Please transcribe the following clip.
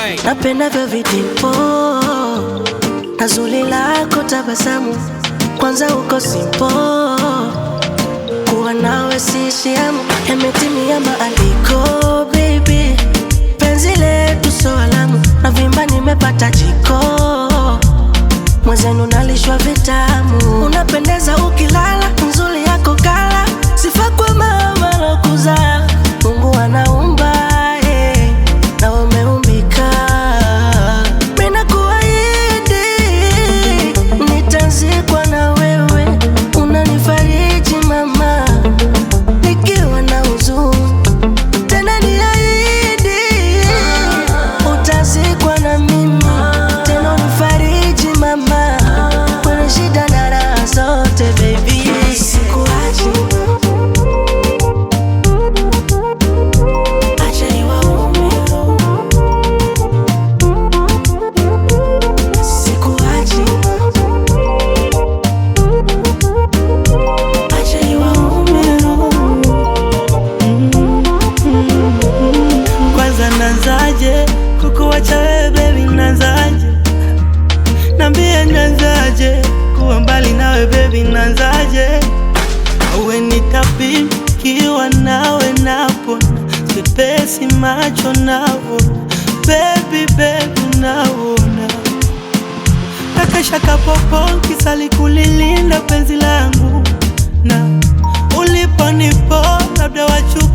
Ray. napendavyo vitimpo na zuri lako tabasamu, kwanza uko simpo, kuwa nawe sishiamu, yametimia maandiko baby, penzi letu so alamu, na vimba nimepata jiko, mwenzenu nalishwa vitamu, unapendeza ukilala, nzuri yako kala, sifa kwa mama lokuzaa, Mungu anaumba eh, na umeumbika Mina kuahidi nitazikwa na wewe, unanifariji mama, nikiwa na huzuni. Tena niahidi utazikwa na mimi, tena unifariji mama, kwenye shida na raha zote baby, sikuachi acha niwaume Sikuachi, acha niwaume Kwanza nanzaje kukuwacha wewe baby, nanzaje nambie, nanzaje kuwa mbali nawe baby, nanzaje awe nitapikiwa nawe napona sipesi macho navo baby baby naona kakesha kapopo kisali kulilinda penzi langu na uliponipo labda wachu